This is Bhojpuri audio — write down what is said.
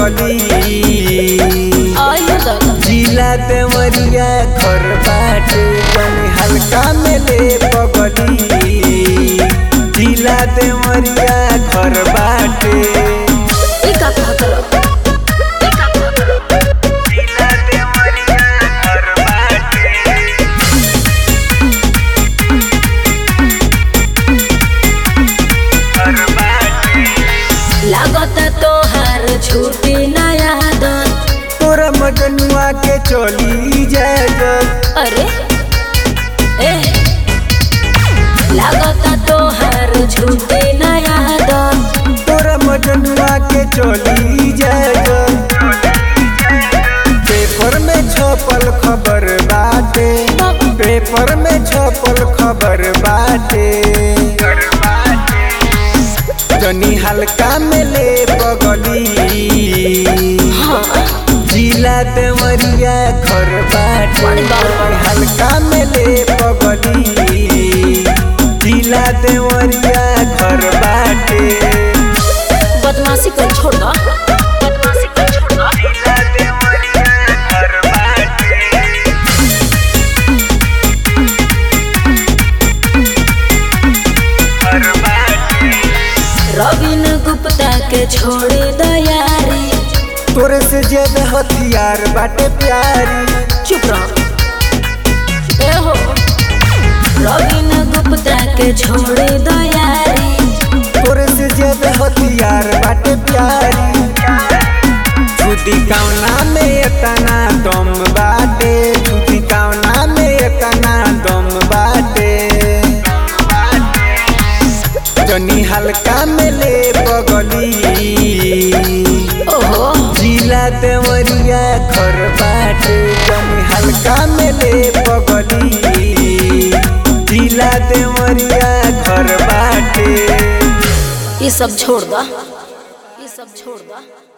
पगली आयो दादा जिला देवरिया घर बाटे तनी हल्का में ले पगली जिला देवरिया घर बाटे ई का कहा करो ई का कहा करो जिला देवरिया घर बाटे घर बाटे लागत तोहार छूटी नया आदत तोरा मजनुआ के चली जाए जब अरे ए लागत तोहार छूटी नया आदत तोरा मजनुआ के चली जाए जब पेपर में छपल खबर बाटे पेपर में छपल खबर बाटे जनी हल्का में ले पगली जिला देवरिया घर बाटे बड़ी बात बा। हल्का में ले पगली जिला देवरिया घर बाटे बदमाशी कर छोड़ दो बदमाशी कर छोड़ दो जिला देवरिया घर बाटे घर बाटे रविन गुप्ता के छोड़े दयारी तोरे से ज्यादा हथियार बाटे प्यारी चुप रहो ए हो रविन गुप्ता के छोड़े दयारी तोरे से ज्यादा हथियार बाटे प्यारी छुदी कौना में एतना दम बाटे छुदी कौना में एतना दम बाटे जनी हल्का में ले पगली ओहो जिला देवरिया घर बाटे जनी हल्का में ले पगली जिला देवरिया घर बाटे ये सब छोड़ दो ये सब छोड़ दो